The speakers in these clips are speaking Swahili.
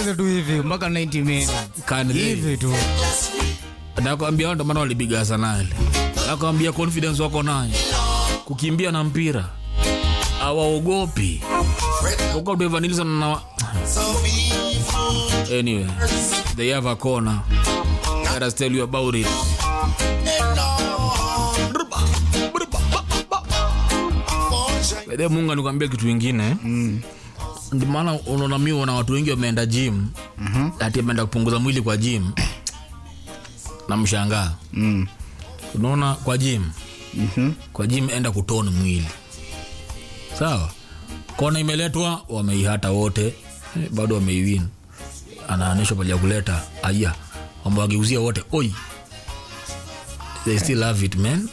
tucheze tu hivi mpaka 90 minutes Can they? hivi tu nakwambia hao ndo maana walipiga Arsenal. Nakwambia confidence wako nayo, kukimbia na mpira hawaogopi. Huko Evan Nilsson na anyway, they have a corner. Let us tell you about it. Baadaye Mungu anikwambia kitu ingine mm. Ndio maana unaona mimi na watu wengi wameenda gym mm-hmm. ati ameenda kupunguza mwili kwa gym na mshangaa mm. unaona kwa gym Mhm. kwa gym enda kutoni mwili sawa kona imeletwa wameihata wote eh, bado wameiwin anaanishwa pale ya kuleta aya wamewageuzia wote oi they still have it man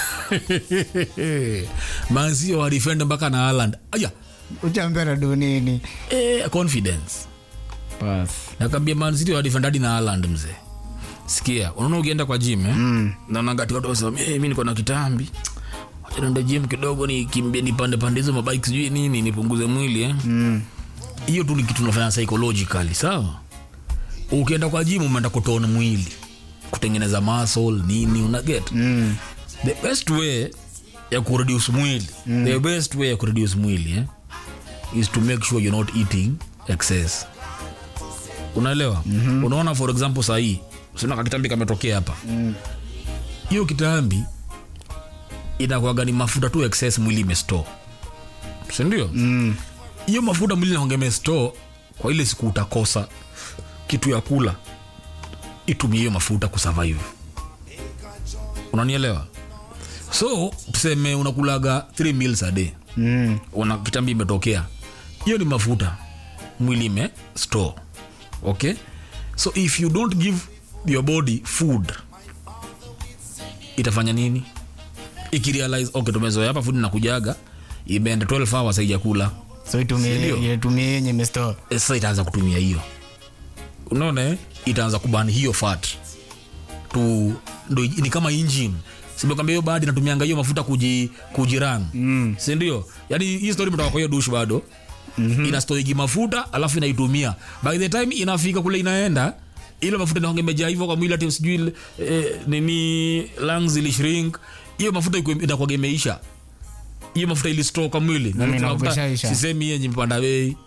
mansio wadefend mpaka na Haaland aya uchambia na dunini eh, confidence Pass. nakambia mansiti wadefendadi na Haaland mzee sikia unaona ukienda kwa gym eh? mm. naonanga watu wasema hey, mi niko na kitambi wacha niende gym kidogo nikimbie nipande pande hizo mabike sijui nini nipunguze mwili eh? Mm. hiyo tu ni kitu unafanya psychologically sawa ukienda kwa gym umeenda kutona mwili kutengeneza muscle nini una get Mm. the best way ya kureduce mwili mm. the best way ya kureduce mwili eh, is to make sure you're not eating excess unaelewa mm-hmm. unaona for example sahii sina kakitambi kametokea hapa hiyo mm. kitambi inakuwaga ni mafuta tu excess mwili imestore sindio Mm. hiyo mafuta mwili naonge imestore kwa ile siku utakosa kitu ya kula itumie hiyo mafuta kusurvive unanielewa so tuseme unakulaga 3 meals a day Mm. una kitambi imetokea hiyo ni mafuta mwili ime store okay so if you don't give your body food itafanya nini ikirealize okay tumezoea hapa food nakujaga imeenda 12 hours haijakula so itumie Sindio? ile- itumie yenye mesto Eh, sasa itaanza kutumia hiyo unaona eh? itaanza kubani hiyo fat tu ndo ni kama engine simekwambia hiyo badi natumianga hiyo mafuta kuji, kujiran mm. sindio yani hii story mtoka kwa hiyo dush bado mm-hmm. inastoigi mafuta alafu inaitumia by the time inafika kule inaenda ile mafuta inaonge imejaa hivyo kwa mwili ati sijui eh, nini lungs ili shrink hiyo mafuta iko- inakuwaga imeisha hiyo mafuta ili store kwa mwili Na Mm, mafuta- inakuishaisha. sisemi yenye mpanda bei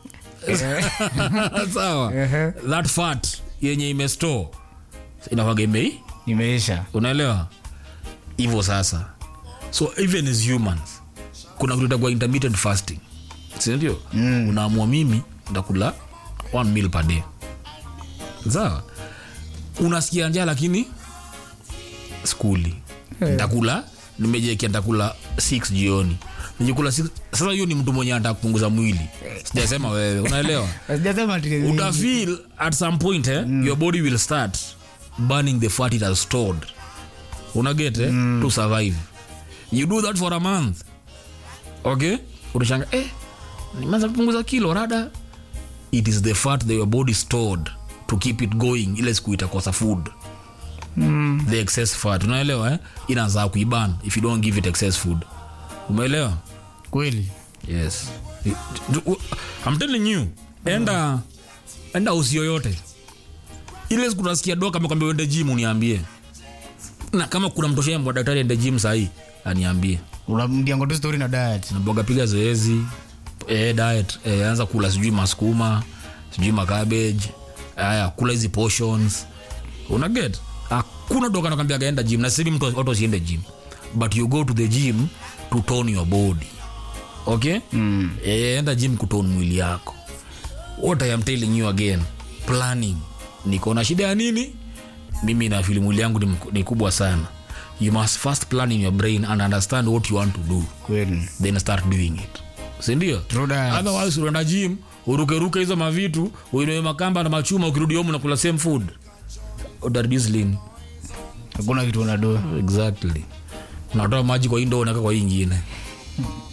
sawa Ehe. that fat yenye imestore inakuwaga imei imeisha unaelewa hivyo sasa so even as humans kuna kitu itakuwa intermittent fasting sindio mm. unaamua mimi ntakula one meal per day sawa unasikia njaa lakini skuli ntakula nimejekia ntakula 6 jioni nikikula 6 sasa hiyo ni mtu mwenye anataka kupunguza mwili sijasema wewe unaelewa sijasema ati- utafeel at some point eh, mm. your body will start burning the fat it has stored unaget eh, mm. to survive you do that for a month okay utashanga eh, nimeanza kupunguza kilo rada it is the fat that your body stored to keep it going ile siku itakosa food mm. the excess fat unaelewa eh? inaanza kuiban if you don't give it excess food umeelewa kweli yes I'm telling you enda enda usi yoyote ile siku nasikia doka amekwambia uende gym uniambie na kama kuna mtoshe mbwa daktari ende gym sahii aniambie unamdiango tu story na diet naboga piga zoezi eh, diet eh, anza kula sijui maskuma sijui makabeji haya kula hizi portions unaget hakuna doka nakwambia enda gym na sisi mtu watu wasiende gym but you go to the gym to tone your body okay mm. eh, enda gym kutone mwili yako what I am telling you again planning niko na shida ya nini mimi na fili mwili yangu ni, mk- ni kubwa sana you must first plan in your brain and understand what you want to do kweli then start doing it sindio True that. otherwise unaenda gym urukeruke hizo mavitu uinue makamba na machuma ukirudi home unakula same food utareduce lini hakuna kitu unado exactly unatoa maji kwa hii ndoo unaweka kwa hii ingine